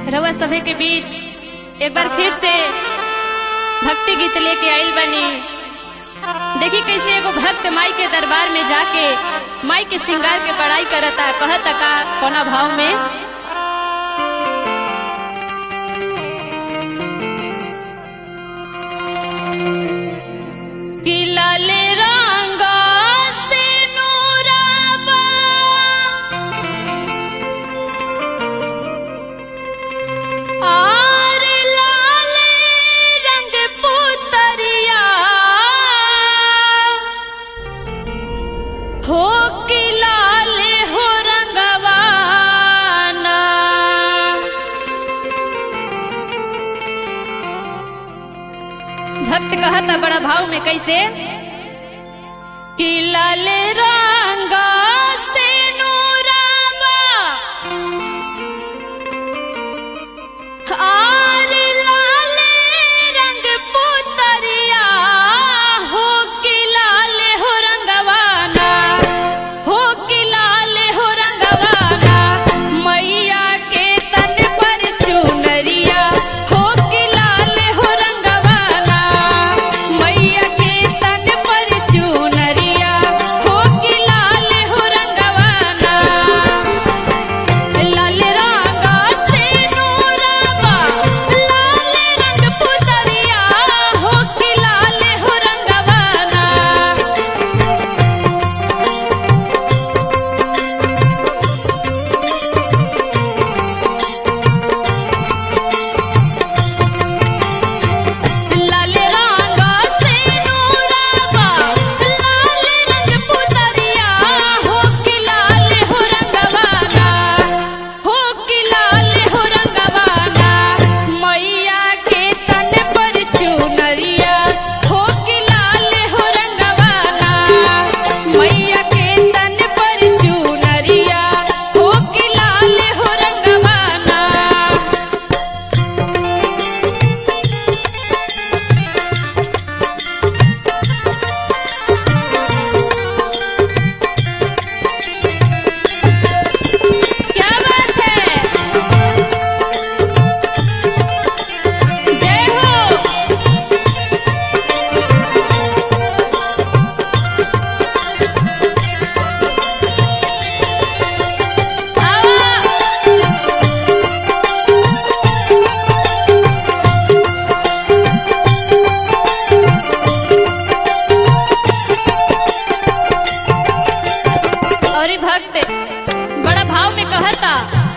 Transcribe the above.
रउआ सभे के बीच एक बार फिर से भक्ति गीत लेके आइल बनी देखी कैसे एगो भक्त माई के दरबार में जाके माई के श्रृंगार के बड़ाई करता कहता का कोना भाव में कि लाल रंग से नूराबा आर लाल रंग पुतरिया हो कि लाल हो रंगवाना भक्त कहता बड़ा भाव में कैसे कि लाल रंग से नूराबा आर लाल रंग पुतरिया हो कि लाल हो रंगवाना हो कि लाल हो रंगवाना मैया के तन पर चुनरिया हो कि लाल हो रंगवाना मैया के तन पर चुनरिया हो कि लाल हो रंगवाना लाल रंग से नूराबा लाल रंग पुतरिया हो कि लाल हो रंगवाना लाल रंग से नूराबा लाल रंग पुतरिया हो कि लाल हो रंगवाना हो कि लाल हो रंगवाना मैया के तन पर चुनरिया हो कि लाल हो रंगवाना मैया के तन पर चुनरिया हो कि लाल हो रंगवाना क्या बात है जय हो आ और ई भक्त बड़ा भाव में कहता